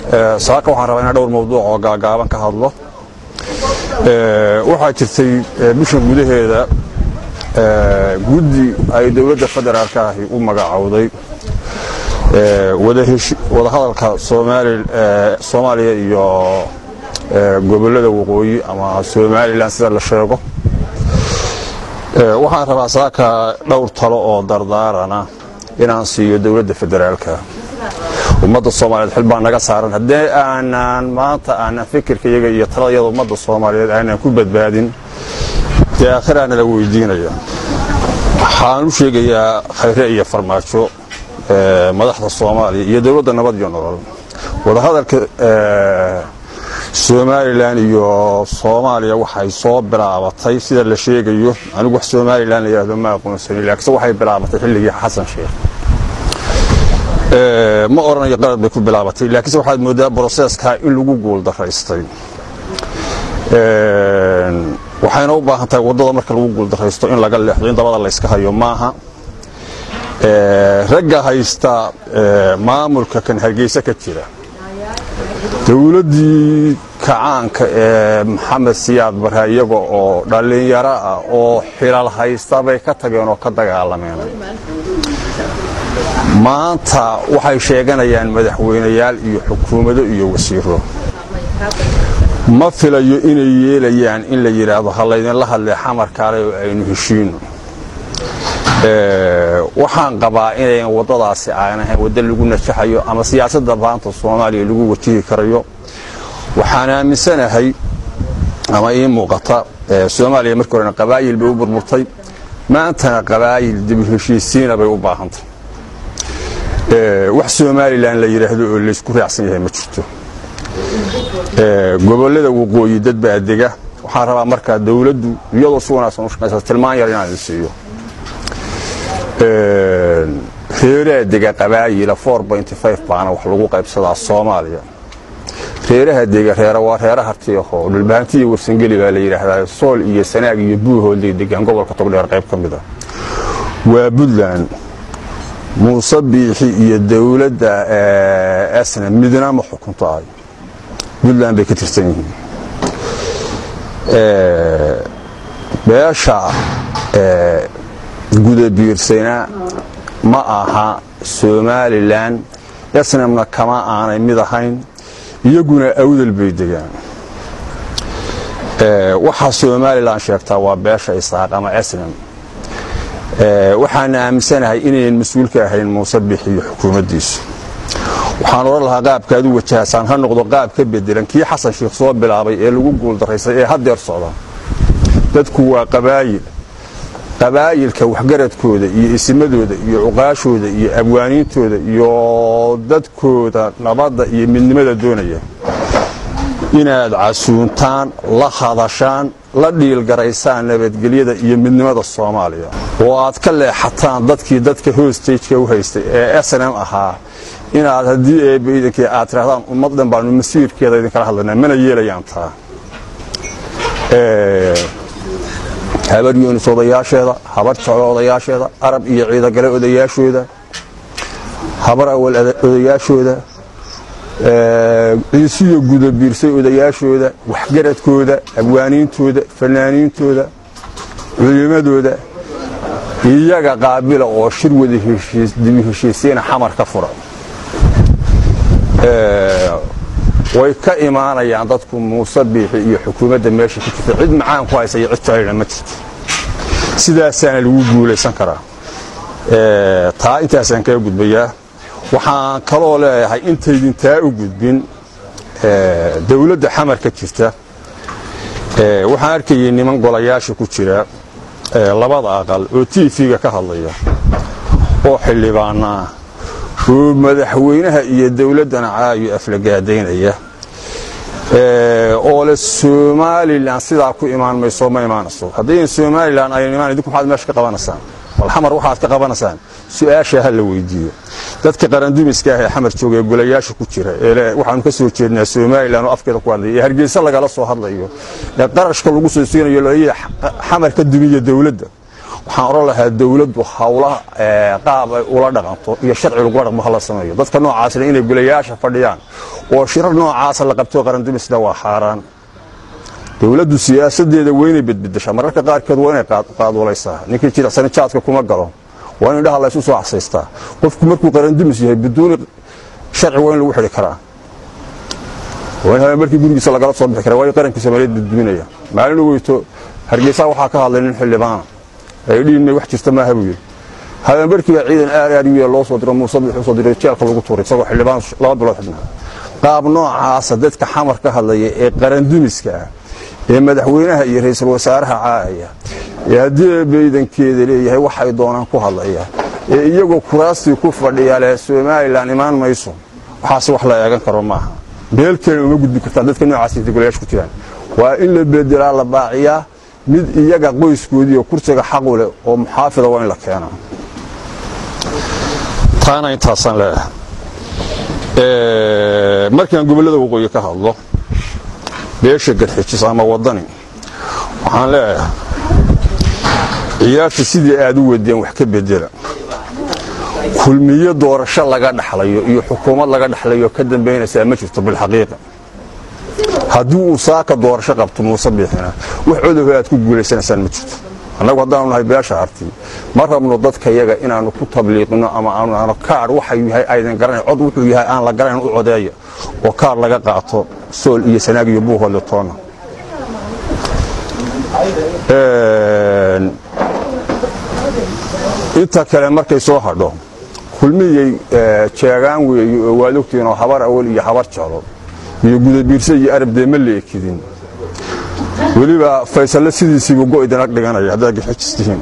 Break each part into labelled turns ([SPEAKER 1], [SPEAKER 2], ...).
[SPEAKER 1] saaka waxaan rabaa inaan dhowr mawduuc oo gaagaaban ka hadlo waxaa jirtay bishan gudaheeda guddi ay dowladda federaalka ahi u magacowday wadahadalka soomaaliya iyo gobollada waqooyi ama somalilan sida la sheego waxaan rabaa saaka dhowr talo oo dardaarana inaan siiyo dowladda federaalka ummadda soomaaliyeed xil baa naga saaran haddii aanaan maanta aanan fikirkayaga iyo taladayada ummadda soomaaliyeed aanan ku badbaadin dee aakhiraa nala weydiinaya waxaan u sheegayaa khayre iyo farmaajo madaxda soomaaliya iyo dowladda nabad iyo nolol wadahadalka somalilan iyo soomaaliya waxay soo bilaabatay sida la sheegayo anigu wax somalilan la yidhahdo ma aqoonsani laakiinse waxay bilaabatay xilligii xasan sheekh ma oranayo qalad bay ku bilaabatay laakiinse waxaad moodaa broseskaa in lagu guuldaraystay waxayna u baahan tahay waddada marka lagu guuldaraysto in laga leexdo in dabada layska hayo maaha ragga haysta maamulka kan hargeysa ka jira dowladdii kacaanka ee maxamed siyaad barre iyaga oo dhallinyaro ah oo xilal haysta bay ka tageen oo ka dagaalameen maanta waxay sheeganayaan madaxweynayaal iyo xukuumado iyo wasiiro ma filayo inay yeelayaan in la yidhaahdo ha laydinla hadlee xamar kaale oo aynu heshiino waxaan qabaa inayn waddadaasi aan ahayn waddo lagu najaxayo ama siyaasadda maanta soomaaliya lagu wajihi karayo waxaan aaminsanahay ama ii muuqata soomaaliya markii horena qabaayil bay u burburtay maantana qabaayil dibu heshiisiina bay u baahantay wax somalilan la yidhaahdo oo laysku raacsan yahay ma jirto gobollada waqooyi dad baa dega waxaan rabaa markaa dowladdu iyadoo si wanaagsan u shaqaysa tilmaan yar inaan idin siiyo reeraha dega qabaayila baana wax lagu qaybsadaa soomaaliya reeraha dega reera waa reera hartiyaho dhulbahantiya warsangeli baa la yidhaahdaa sool iyo sanaag iyo buuhoolday degaan gobolka togdheer qayb ka mid a waa puntland muuse biixi iyo dowladda asna midna ma xukunto ay puntland bay ka tirsan yihiin beesha gudabiirsana ma aha somalilan esnamna kama aanay mid ahayn iyaguna awdal bay degaan waxaa somalilan sheegtaa waa beesha isaaq ama esnam waxaana aaminsanahay inayn mas-uul ka ahayn muuse bix iyo xukuumaddiisu waxaan odhan lahaa qaabkaad u wajahaysaan ha noqdo qaab ka bedelan kii xasan sheikh soo bilaabay ee lagu guuldaraysay ee haddeer socda dadku waa qabaayil qabaayilka waxgaradkooda iyo isimadooda iyo cuqaashooda iyo abwaaniintooda iyo dadkooda nabadda iyo midnimada doonaya inaad casuuntaan la hadashaan la dhiilgaraysaan nabadgelyada iyo midnimada soomaaliya oo aad ka leexataan dadkii dadka hostageka u haystay ee snm ahaa inaad haddii eebaidankii aad tirahdaan ummad dhan baanu masiirkeeda idinkala hadlanaa mana yeelayaan taa habar yunis odayaasheeda habar jeclo odayaasheeda arab iyo ciidagale odayaashooda habar awal odayaashooda ciisiyo gudabiirsay odayaashooda waxgaradkooda abwaaniintooda fanaaniintooda culimadooda iyaga qaabila oo shir wada dibi heshiisiina xamar ka fura way ka imaanayaan dadku muuse biixi iyo xukuumadda meesha ku jirta cid macaan ku haysa iyo cid jeclina ma jirto sidaasaana lagu guulaysan karaa taa intaasaan kaga gudbayaa waxaan kaloo leeyahay intaydin taa u gudbin dowladda xamar ka jirta waxaan arkayay niman golayaasha ku jira labada aqal oo tv-ga ka hadlaya oo xildhibaanaa oo madaxweynaha iyo dowladdana caayo aflagaadaynaya oo le somalilan sidaa ku imaan mayso ma imaanayso haddayn somalilan aynan imaan idinku maxaad meesha ka qabanaysaan bal xamar waxaad ka qabanaysaan su-aasha ha la weydiiyo dadka qarandumiska ah ee xamar jooga ee golayaasha ku jira ee waxaanu ka soo jeednaa somalilan oo afkeeda ku hadlaya ee hargeysa lagala soo hadlayo ee qarashka lagu soo siinayo laleeyahay xamar ka dumiya dowladda waxaan odhan lahaa dowladdu hawlaha qaab ay ula dhaqanto iyo sharci lagula dhaqmo hala sameeyo dadka noocaasna inay gulayaasha fadhiyaan oo shirar noocaasa la qabto qarandumisna waa xaaraan dowladdu siyaasadeeda weynay bedbedeshaa mararka qaarkeed waa inay qaaduulaysaa ninkii jilicsani jaadka kuma galo waa in indhaha laysu soo xasaystaa qofku markuu qarandumis yahay biduuni sharci waa in lagu xidhi karaa waa in markii gurigiisa lagala soo bixi kara waayo qarankii soomaaliyeed bedduminaya maalin ogeyto hargeysa waxaa ka hadlay nin xildhibaana ay dhiinmay wax jirta maaha buu yidhi habeenbarkii baa ciidan aar aar u loo soo diro muuse bixuu soo diray jeelka lagu tuuray isagoo xildhibaan laba bilood xidhnaa qaab noocaasa dadka xamar ka hadlaya ee qarandumiska ah ee madaxweynaha iyo ra'iisul wasaaraha caahaya ee haddii baydankeeda leeyahay waxay doonaan ku hadlaya ee iyagoo kuraastii ku fadhiya leh somalilan imaan mayso waxaase wax la eegan karo maaha meel kale uma gudbi kartaan dadka noocaas golayaasha ku jiraan waa in la bedelaa la baaciyaa mid iyaga qoyskoodii oo kursiga xaqu leh oo muxaafida waa in la keenaa taana intaasaan leeyahay markaan gobollada waqooyi ka hadlo beesha garxijis ama waddani waxaan leeyahay ciyaarta sidii aad u wadeen wax ka bedela kulmiyo doorasho laga dhaxlayo iyo xukuumad laga dhaxlayo ka dambaynaysaa ma jirto bilxaqiiqa haddii uu saaka doorasho qabto muuse biixina wax codoba aad ku guulaysanaysaan ma jirto annagu haddaanu nahay beesha harti ma rabno dadka yaga inaannu ku tabliiqino ama aanu kaar waxa yahay aydan garanayn cod wuxuu yahay aan la garanayn u codeeya oo kaar laga qaato sool iyo sanaag iyo buuhoodle toona inta kale markay soo hadho kulmiyey jeegaan weeye oo waad ogtihiin oo habar awal iyo habar jeclo iyo gudabiirse iyo arabdee ma leekidin weliba faysalle sidiisiibu go'idana dhiganaya haddaad gaxijistihiin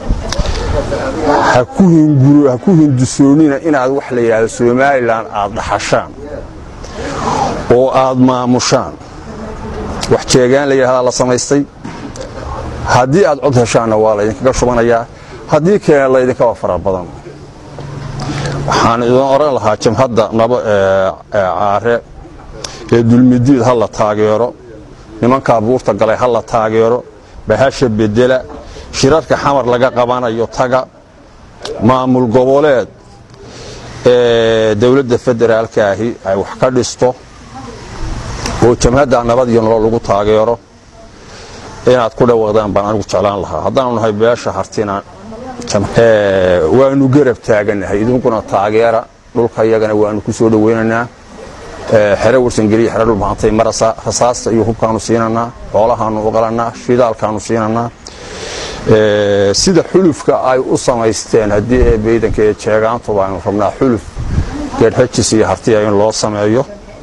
[SPEAKER 1] ha ku hindusoonina inaad wax la yidhaahdo somalilan aad dhaxashaan oo aad maamushaan wax jeegaan la yidhahdaa la samaystay haddii aad cod heshaanna waa laydinkaga shubanayaa haddii kale laydinkaba fara badan waxaan idin odhan lahaa jamhadda nabo caare ee dulmidiid ha la taageero nimankaa buurta galay ha la taageero bahasha bedela shirarka xamar laga qabanayo taga maamul goboleed ee dowladda federaalka ahi ay wax ka dhisto oo jamhadda nabad iyo nolol lagu taageero inaad ku dhawaaqdaan baan anigu jeclaan lahaa haddaanu nahay beesha hartina waanu garab taaganahay idinkuna taageera dhulka iyagana waanu ku soo dhowaynaynaa xere warsangeliya xere dhulbaantay mar rasaasta iyo hubkaanu siinanaa xoolahaanu uqalanaa shidaalkaanu siinanaa sida xulufka ay u samaysteen haddii ee baydanka ee jeegaantuba aynu rabnaa xuluf geedhajis iyo hartiya in loo sameeyo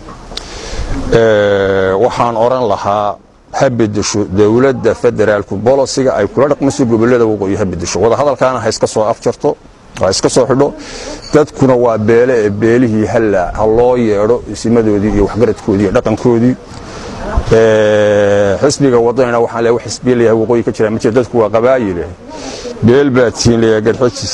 [SPEAKER 1] waxaan odhan lahaa ha bedesho dowladda federaalku bolosiga ay kula dhaqmayso gobolada waqooyi ha bedesho wadahadalkaana ha iska soo afjarto ha iska soo xidho dadkuna waa beele ee beelihii ha loo yeedho isimadoodii iyo waxgaradkoodii iyo dhaqankoodii xisbiga wadanina waxaan leeyahay xisbiya leeyahay waqooyi ka jira ma jira dadku waa qabaayile beel baa tihiin leeyahay garxajis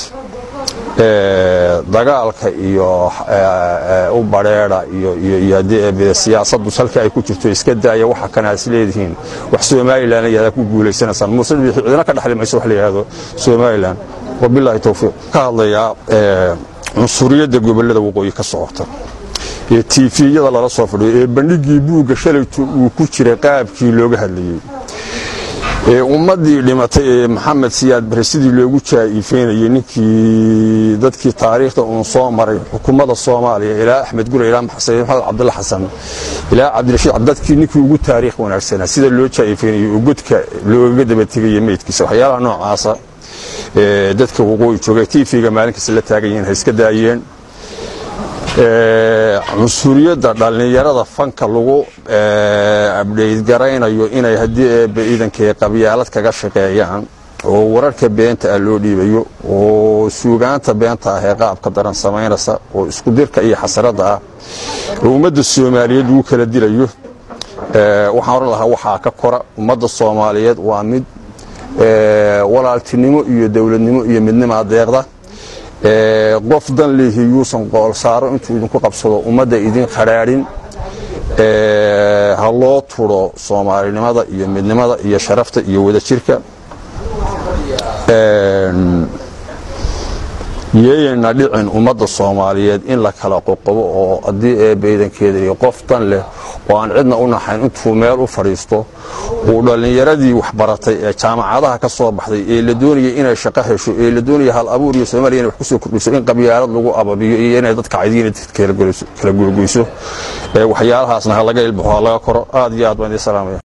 [SPEAKER 1] dagaalka iyo u badheedha iyo siyaasaddu salka ay ku jirto iska daaya waxa kana is leedihiin wax somalilan la yihahda ku guulaysanaysaan muuse bixi cidina ka dhaxli mayso wax la yihahdo somalilan wabilaahi towfiiq ka hadlayaa cunsuriyadda gobollada waqooyi ka socota ee tiifiyada lala soo fadhiyo ee bandhigii buugga shalayto uu ku jiray qaabkii looga hadlayey ee ummaddii dhimatay ee maxamed siyaad bare sidii loogu jaa'iifeynayey ninkii dadkii taariikhda uun soo maray xukuumadda soomaaliya ilaa axmed gure ilaa maxamed cabdulla xasan ilaa cabdirashiid dadkii ninkii ugu taariikh wanaagsanaa sida loo jaa'iifeynayey oo godka loogaga daba tegaya meydkiisa waxyaalaha noocaasa dadka waqooyi jooga tv-ga maalinkasta la taagan yihiin ha iska daayeen cunsuriyadda dhallinyarada fanka lagu abdhayd garaynayo inay haddii eebba ciidankee qabyaalad kaga shaqeeyaan oo wararka beenta ah loo dhiibayo oo suugaanta beenta ah ee qaabka daran samaynaysa oo isku dirka iyo xasaradda ah oo ummadda soomaaliyeed lagu kala dilayo waxaan odhan lahaa waxaa ka kora ummadda soomaaliyeed waa mid walaaltinimo iyo dowladnimo iyo midnimaa deeqda qof dan leehi yuusan qool saaro intuu idinku qabsado ummadda idin qadhaadhin ha loo turo soomaalinimada iyo midnimada iyo sharafta iyo wadajirka yeeyayna dhicin ummadda soomaaliyeed in la kala qoqobo oo haddii eebbaydankeeda iyo qof dan leh oo aan cidna u naxayn intuu meel u fadhiisto uu dhallinyaradii waxbaratay ee jaamacadaha ka soo baxday ee la doonaya inay shaqo hesho ee la doonaya hal abuur iyo soomaaliya inay wax ku soo kordhiso in qabyaalad lagu ababiyo iyo inay dadka caydiina kala goyso waxyaalahaasna ha laga ilbaxo ha laga koro aad iyo aad baan idin salaamaya